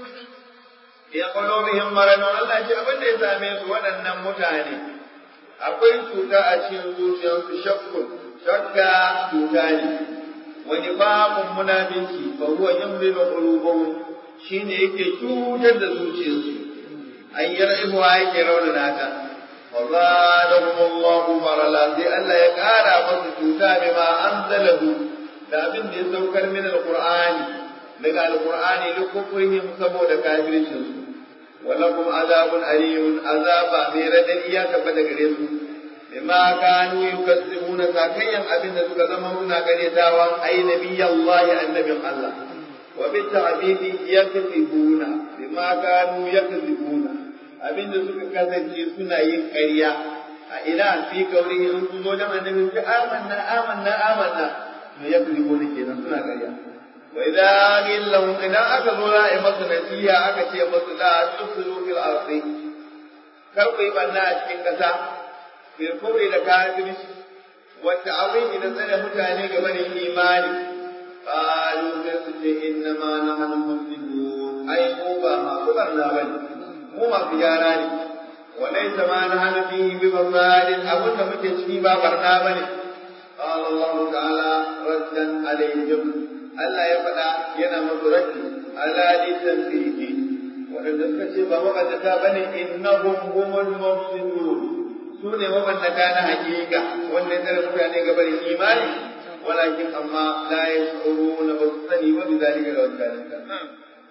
في قلوبهم مرض الله ce abin da ya same su waɗannan mutane akwai cuta a cikin zuciyarsu shakkun shakka cuta ne wani babun munafinci fa huwa yamridu qulubahum shine yake cutar da zuciyarsu an yi ra'ibuwa yake raunana ta wa zadahum Allahu marala sai Allah ya kara masu cuta bima anzalahu da abin da ya saukar min alqur'ani daga alqur'ani likufrihim saboda kafircin su walakum azabun alimun azaba mai radadi ya tabbata gare su bima kanu yukazzibuna sakayyan abin da suka zama suna karyatawa ai nabiyallahi annabin Allah wa bi ta'bidi yakzibuna bima kanu yakzibuna abin da suka kasance suna yin ƙarya a ina fi kauri in sun zo dan annabi ce amanna amanna amanna to yakzibuna kenan suna ƙarya wa idza qila lahum idan aka zo za a yi masu nasiha aka ce masu la tufsidu fil ardi kar ku yi banna a cikin ƙasa bil kubri da kafirci wa ta'awili da tsare mutane game da imani qalu sai su ce inna ma nahnu muslimun ai mu ba ma ku barna bane mu ma su gyara ne wa laysa ma nahnu fihi bi basadin abun da muke ciki ba barna bane qala Allah ta'ala raddan alayhim Allah ya faɗa yana musu raddi ala litanfihi wadanda suka ce ba maƙaddata bane innahum humul mufsidun su ne mabannata na hakika wanda ya tsare mutane ga barin imani walakin amma la yashuruna ba su sani ba bizalika da wannan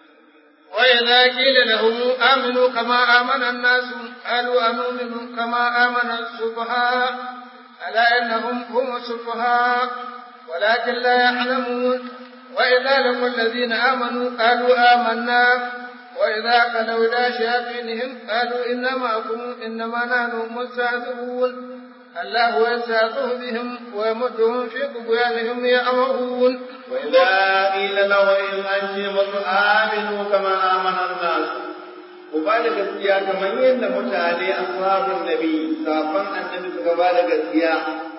وإذا قيل لهم آمنوا كما آمن الناس قالوا أنؤمن كما آمن السفهاء ألا إنهم هم السفهاء ولكن لا يعلمون وإذا لقوا الذين آمنوا قالوا آمنا وإذا خلوا إلى شياطينهم قالوا إنا معكم إنما نحن مستهزئون الله يستهزئ بهم ويمدهم في طغيانهم يأمرون وإذا قيل له إن أنتم آمنوا كما آمن الناس وبعد gaskiya kamar yadda mutane ashabun nabi safan annabi suka ba da gaskiya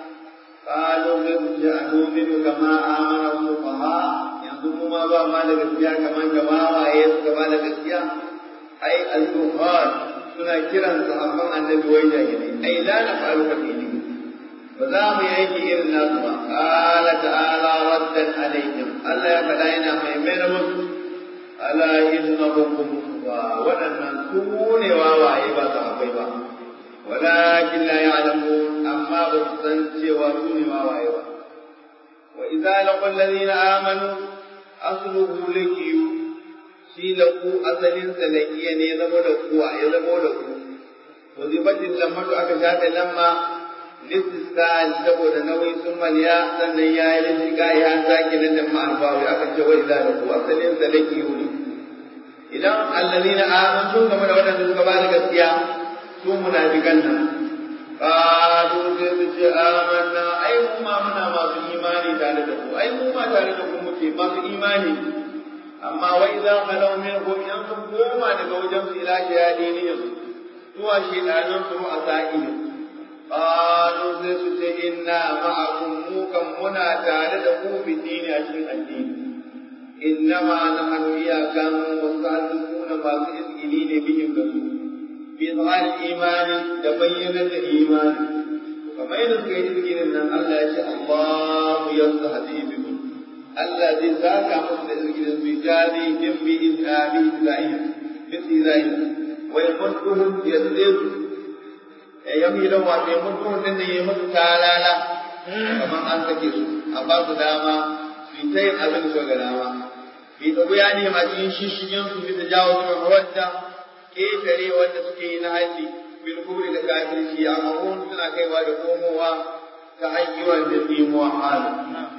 qalu bil ja'nu'minu kama amana sufaha yanzu mu ma ba ma da gaskiya kamar jama'a waye suka ba da gaskiya ai al-duhan suna kiran sahabban annabi wai jahilai ai la na faru ka dini ba za mu yanke irin nasu ba qala ta'ala raddan alaihim Allah ya faɗa yana mai mai musu ala innahum wa waɗannan su ne wawaye ba sahabbai ba walakin la ya'lamun amma ba su san cewa su ne wawaye ba wa idza laqul ladina amanu asluhu lakiyu shi laku asalin sa lakiya ne zama da kuwa ya zama da ku wazifatin lamatu aka shafe lamma listisal saboda nauyi sun maliya sannan ya yi listika ya sake na da ma'arbawi aka ce wa idza laku asalin sa lakiyu ne idan allazina amanu sun game da wadanda suka ba da gaskiya su munafikan nan qalu sai su ce amanna ai mu ma muna masu imani tare da ku ai mu ma tare da ku muke masu imani amma wai za ka lau min hum yan sun koma daga wajen su ila shayadinihim zuwa shedanan su a sa'ihim qalu sai su ce inna ma'akum mu kan muna tare da ku fi dini a cikin addini innama nahnu iyakan mustahzi'una masu izgili ne bihim da su بإظهار الإيمان تبين الإيمان كما يذكر يذكر أن الله يشاء الله يستهزئ بكم الذي ذاك مستهزئ بجانهم بإذهابه إليهم بإذائهم ويمدهم يزيد يميلهم ويمدهم أن يمد تعالى كما أنت كيسو أباس داما في تين أبن سوغلاما في طبيانهم أجين شيشين في تجاوز المودة ƙetare wanda suke yi na haji bil kubri da kafirci a mahun suna kaiwa da komowa ta hanyar da tsimuwa halu.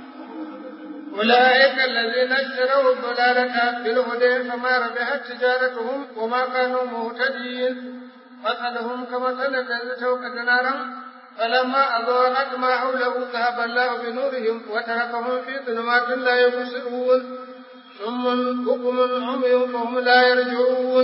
أولئك الذين اشتروا الضلالة بالهدى فما ربحت تجارتهم وما كانوا مهتدين مثلهم كمثل الذي توقد نارا فلما أضاءت ما حوله ذهب الله بنورهم وتركهم في ظلمات لا يبصرون ثم بكم عمي فهم لا يرجعون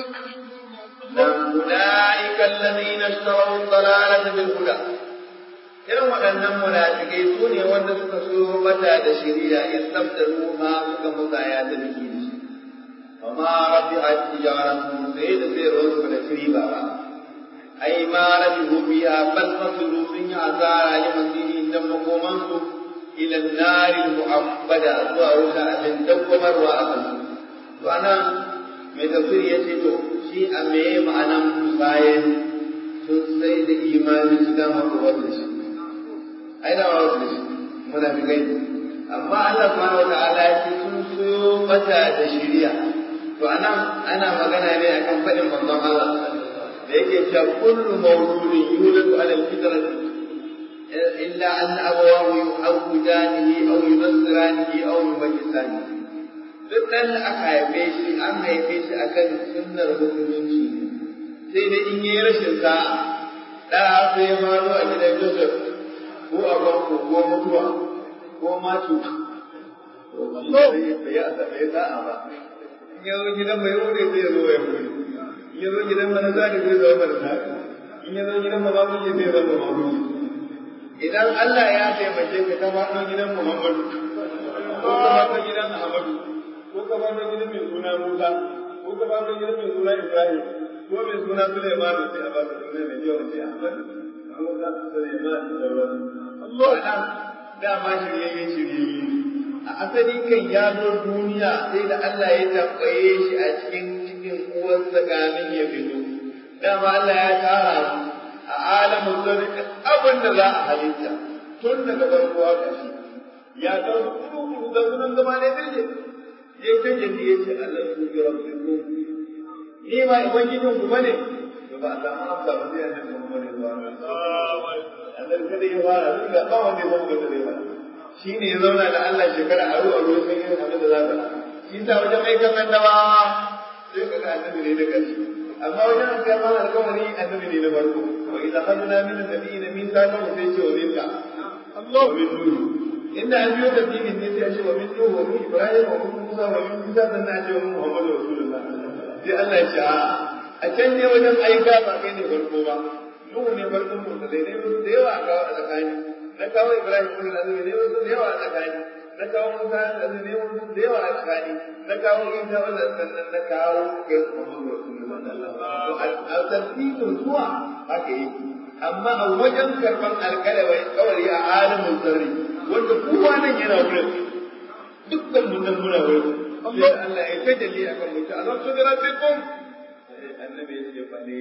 أولئك الذين اشتروا الضلالة بالهدى irin waɗannan munafikai su ne wanda suka so mata da shari'a istabdalu ma suka musaya da dake da shi amma rafi'at tijaratu sai da sai ruwan da shiri ba ba ai ma rafi'u biha bal masulu sun yi asara li masiri dan makoman su ila nari mu'abbada zuwa wuta abin dawwamarwa a kan to anan mai tafsiri yace to shi shi a meye ma'anan bayan sun sai da imani su dama ko wasu da shi ai da wasu da shi muna fi gani amma Allah subhanahu wa ta'ala ya ce sun soyo mata da shiriya to anan ana magana ne akan faɗin manzon Allah da yake cewa kullu mawludin yuladu ala al-fitrati illa an abawahu yuhawwidanihi aw yunassiranihi aw yumajjisanihi duk ɗan da aka haife shi an haife shi akan sunnar musulunci sai dai in yi rashin sa'a da sai ya faru a gidan Joseph ko a banko ko mutuwa ko matu bai ya sa'a ba in ya zo gidan mai wuri sai ya zo ya wuri in ya zo gidan mana zari zai zama mana zari in ya zo gidan mamamuji zai zama mamamuji idan Allah ya taimake ka ta faɗo gidan Muhammadu ko ka faɗo gidan Ahmadu ko ka faɗo gidan mai suna Musa ko ka faɗo gidan mai suna Ibrahim ko mai suna Sulaiman sai a baka suna mai yawa sai Ahmad Musa Sulaiman da sauran Allah ana dama shiryayye shiryayye a asali kan ya zo duniya sai da Allah ya tambaye shi a cikin cikin uwarsa gamin ya fito dama Allah ya tara mu a alamun zarri abin da za a halitta tun daga farko haka shi ya san kuru da sunan zama ne dirje ya ta jadi ya ce Allah su bi rabbiku ni ma ubangijin ku bane to ba a samu amsa ba sai annabi Muhammad sallallahu alaihi wasallam Allah kada ya fara duk da ba wanda ya zama da zai fara shine ya zauna da Allah shekara aro aro sai irin abin da za ka shi ta wajen aikan annabawa sai ka ga annabi ne da kanshi amma wajen an kai mana alƙawari annabi ne na farko wa idza khadna min an-nabiyyin mithaqan wa sai ce wa minka Allah wa min nuh inda an biyo tafsirin ne sai a ce wa min nuh wa min ibrahim wa min musa wa min isa sannan a ce wa muhammadu rasulullah sai Allah ya ce a a can ne wajen aika ba kai ne farko ba nuhu ne farkon mutum dai ne da yawa a kawo a tsakani na kawo ibrahim kun da ne wasu da yawa a tsakani na kawo musa da ne wasu da yawa a tsakani na kawo isa wannan sannan na kawo kai muhammadu rasulullah a tartibin zuwa haka yi amma a wajen karban alkalawai kawai a alamin zarri wanda kowa nan yana wurin dukkan mun nan muna wurin Allah Allah ya tajalli akan mutu Allah su bi rabbikum annabi ya ce bale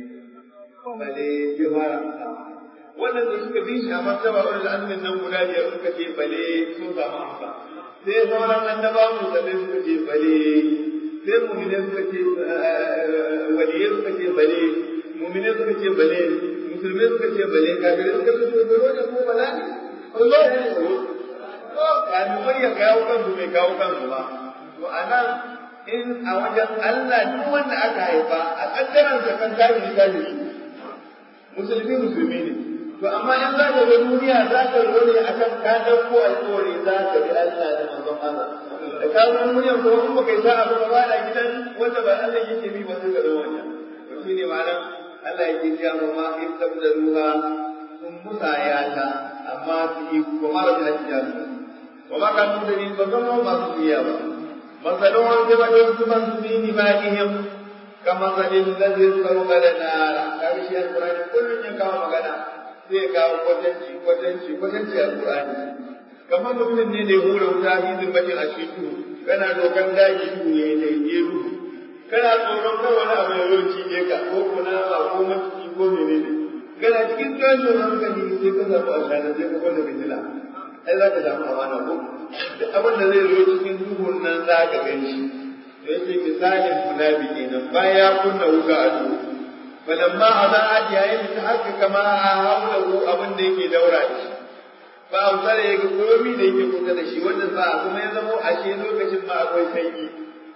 bale ya fara wannan da suka bi shi a martaba wurin azumin nan guda biyar suka ce bale sun samu amsa sai sauran annabawan musulmai suka ce bale sai mumine suka ce waliyai suka ce bale mumine suka ce bale musulmai suka ce bale kafirai suka ce to baro da ko bala ne Allah ya tsoro kamin wani ya kawo kansu mai kawo kansu ba to anan in a wajen Allah duk wanda aka haifa a kaddaran sa kan kafiri kafiri musulmi musulmi ne to amma in za ka ga duniya za ka zo ne akan ka dauko alƙawari za ka bi Allah da manzon Allah da ka zo duniya ko in baka yi sa'a ba ba da gidan wanda ba Allah yake bi ba sai ka zama wannan to shine ma'anar Allah yake cewa ma in tabdaluha kun musayata amma su yi kuma da hajjiya wa ma kan mutane ba zama masu biya ba masalon da ba don kuma su bi ni ba ihim kama zalin ladin sarqala nara karshe alqur'ani kullun ya kawo magana sai ya kawo kwatanci kwatanci kwatanci alqur'ani kamar mutumin ne da ya hura wuta fi zimbatin a cikin duhu kana dokan daji duhu ya yi daidai duhu kana tsoron kai wani abu ya zo cije ka ko kunama ko maciji ko menene kana cikin tashin hankali sai ka zaɓi a shanar sai ka kwanta fitila ai za ka samu amana ko duk abin da zai zo cikin duhun nan za ka gan shi to yace misalin munafiki nan bayan ya kunna wuta a duhu falamma aza'at yayin da aka kama a haulahu abin da yake daura shi ba a wuta da yake komi da yake kusa da shi wanda sa kuma ya zamo ashe lokacin ma akwai sanyi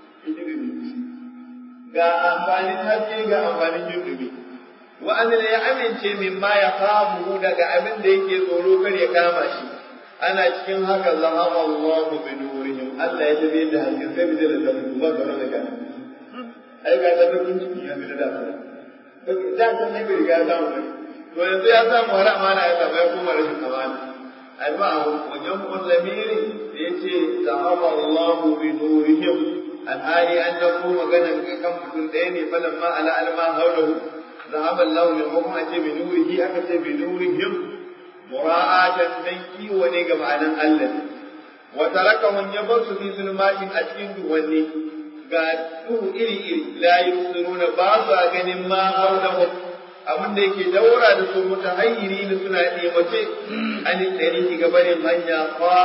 ga amfanin haske ga amfanin jirgin wa'anda ya amince min ma ya kamu daga abin da yake tsoro kar ya kama shi ana cikin haka zahama Allahu bi nurihim Allah ya tabi da haske sai bi da zafi ba ga da kan ai ga da kun ciki ya bi da da da san ne bai ga samu ne to yanzu ya samu har amana ya samu ya koma rashin amana ai ba wajen musulmi da yace zahama Allahu bi nurihim alhali an dauko maganan kan mutum ɗaya ne falan ma ala alma haulahu ذهب الله للحكم أتي بنوره أكتي بنورهم مراعاة تنكي ونيق معنى الله وتركهم يبص في ظلمات أتين دوني ga duhu iri iri la yusiruna ba su ganin ma haulahu abin da yake daura da su mutahayyiri da suna nemace an tsari ga barin hanya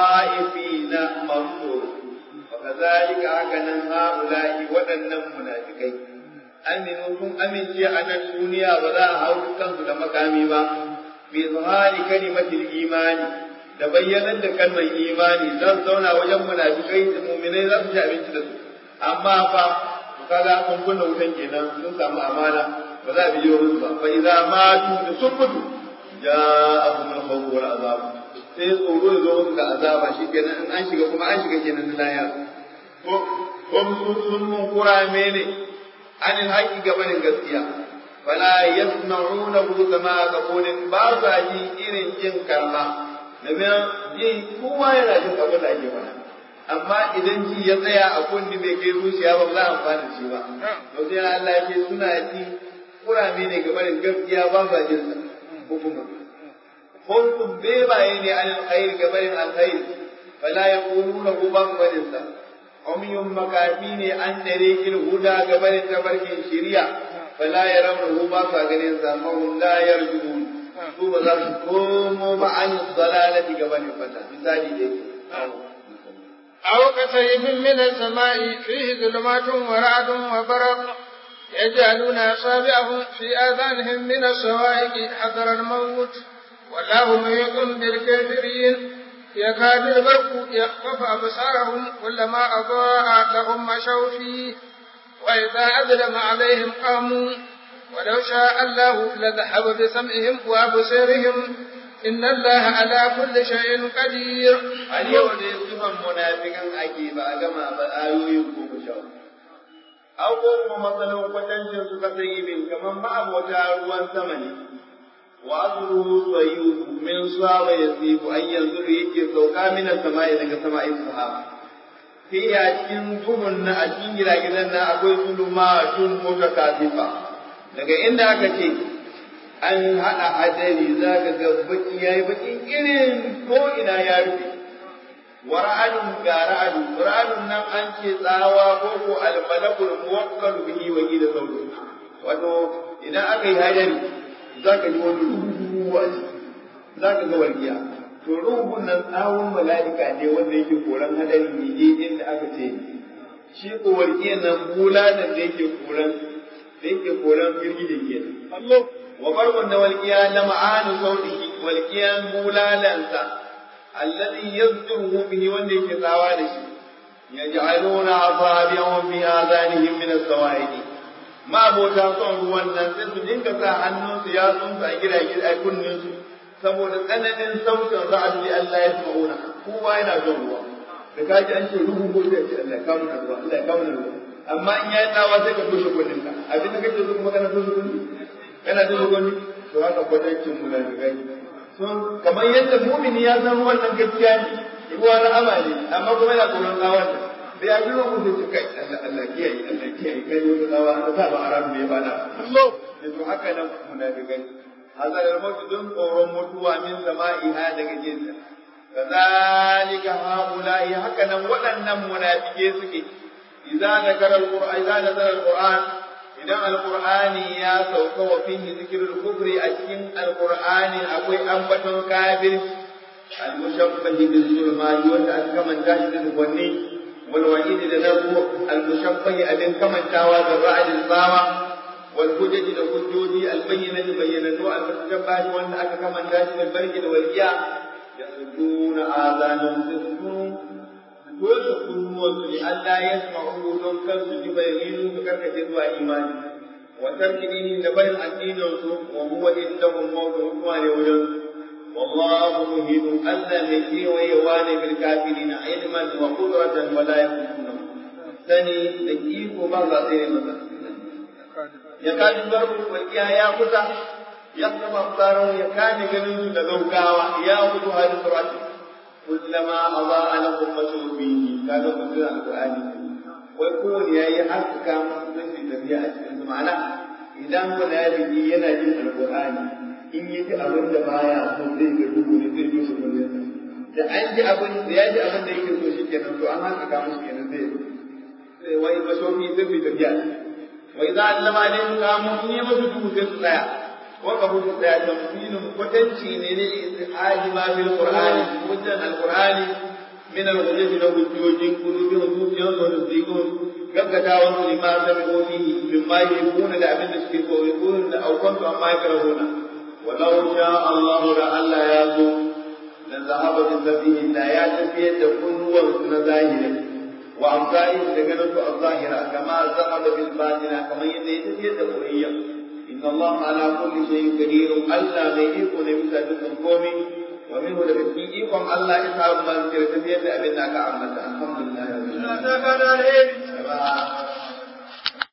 na masu wa kazalika haka nan haula'i waɗannan munafikai aminu sun amince a nan duniya ba za a hau kansu da makami ba bi zuhari kalimatul imani da bayyanar da kalmar imani za su zauna wajen munafikai da muminai za su ci abinci da su amma fa kaga sun kunna wutan kenan sun samu amana ba za a bi musu ba fa idza matu da sun mutu ja'ahum al-khawf wal azab sai tsoro ya zo musu da azaba shikenan in an shiga kuma an shiga kenan na laya ko ko sun mun kurame ne anil haqqi gabanin gaskiya fala yasma'una hu kama qawlin ba sa ji irin jin karma domin ji kowa yana jin abin da ake faɗa amma idan ji ya tsaya a kunni bai kai zuciya ba za a amfana shi ba to sai Allah ya ce suna ji kurame ne gabanin gaskiya ba sa jin sa hukuma kuntum bebaye ne an alkhair gabanin alkhair fala yaquluna hu ba gabanin sa umyun makafi ne an dare kin huda gabanin tabarkin shari'a fala yarawna ba sa ganin sa ma hum la yarjun su ba za su komo ba an dalalati gabanin fata misali dai أو كسيف من السماء فيه ظلمات ورعد وبرق يجعلون أصابعهم في آذانهم من الصواعق حذر الموت والله محيط بالكافرين يكاد البرق يخطف أبصارهم كلما أضاء لهم مشوا فيه وإذا أظلم عليهم قاموا ولو شاء الله لذهب بسمعهم وأبصارهم إن الله على كل شيء قدير اليوم صفا منافقا أكيد أجمع بآيوي كوكشو أو كوكما مثلا وتنشر سكتيب كمن بعض وتعالوا ثمني وأصله صيوب من صاب يصيب أن ينظر يجي سوكا من السماء إلى سماء الصحابة في أجين دهن أجين جلاجلنا أقول ظلمات متكاثفة daga inda aka ce an haɗa hadari za ka ga baki ya yi baki irin ko ina ya rufe wa ra'adun ga ra'adu ra'adun nan an ce tsawa ko ko almalakul muwakkalu bihi wa da sauri wato idan aka yi hadari za ka ji wani ruhu a za ka ga walƙiya to ruhun nan tsawon mala'ika ne wanda yake koran hadari ne daidai da aka ce shi ko walƙiyan nan bulanan da yake koran da yake koran girgije ke Allah wa barwan da walƙiya na ma'anu sautihi walƙiyan bulalansa alladhi yazduhu bihi wanda yake tsawa da shi yaj'aluna asabi'ahum fi adanihim min as-sawa'iqi ma bota son ruwan nan sai su dinga sa hannunsu ya tsunsa a gidaje a kunnin su saboda tsananin sautin ra'ad li Allah ya smauna kowa yana son ruwa da kaji an ce ruhu ko sai ce Allah ya kawo mana ruwa Allah ya kawo mana ruwa amma in yayi tsawa sai ka toshe kunnin ka abin da kake so kuma kana toshe kunni kana toshe kunni to haka kwatancin mu da gai sun kamar yadda mu'mini ya san wannan gaskiya ne ruwa na amali amma kuma yana tsoron tsawon da ya jiro mu sai kai Allah Allah kiyaye Allah kiyaye kai wani tsawa da sa ba aram ne ba na Allah to haka nan munafikai hazar al-maut dun tsoron mutuwa min sama'iha daga jinsa kazalika haula'i haka nan waɗannan munafike suke idza zakara al-qur'an idza nazara al-qur'an idan al-qur'ani ya sauka wa fihi zikrul kufri a cikin al-qur'ani akwai ambaton kafir al-mushabbahi bil zulmani wanda aka kamanta shi da wanne wal wa'id da nabu al-mushabbahi abin kamantawa da ra'adin tsawa wal hujjaji da hujjoji al-bayyinati bayyinatu al-mushabbahi wanda aka kamanta shi da barki da walqiya yasuduna azanan sirrun dole kunnuwansu ne Allah ya sama'u don kar su ji bayani su karkace zuwa imani wa tarki dini da barin addinin su wa huwa indahum mawdu mutuwa ne wajen wallahu muhidun Allah mai kewayewa ne bil kafirin ilman wa qudratan wa la yakunu sani da iko ba za sai masa ya kaji barbu walkiya ya kusa ya kama tsaron ya kame ganin su da gaugawa ya kudu hadin surati kullama adaa lahum mashu fihi kaga mutum alqur'ani wai kowane yayi haska masa zai tafiya a cikin su ma'ana idan munafiki yana jin alqur'ani in yi ji abin da baya so zai ga duhu ne zai ji su kullum da an ji abin da ya ji abin da yake so shikenan to an haska musu kenan zai sai wai mashofi sai su tafiya wai za a lama ne mu kamo in yi masu duhu sai su tsaya waka mutu tsaya tamfinin kwatanci ne ne istihadi ma bil qur'ani hujjan alqur'ani min al-hujjati na hujjojin kulubi wa zuciyar su da zikon gaggatawa su lima sami'u fihi mimma yuhibuna da abin da suke koyi kullun da aukantu amma ya karahuna walau sha Allahu da Allah ya so da zahaba bin sabihi da ya tafiyar da kunnuwan su na zahiri wa amsai da ganin su a zahira kama zahaba bil batina kamar yadda ya tafiyar da koyayya inna Allah ala kulli shay'in qadir Allah mai iko ne bisa dukkan komai wa minhu da cikin ikon Allah ya samu man tafiyar da abin da aka ambata alhamdulillah Allah ta kada alheri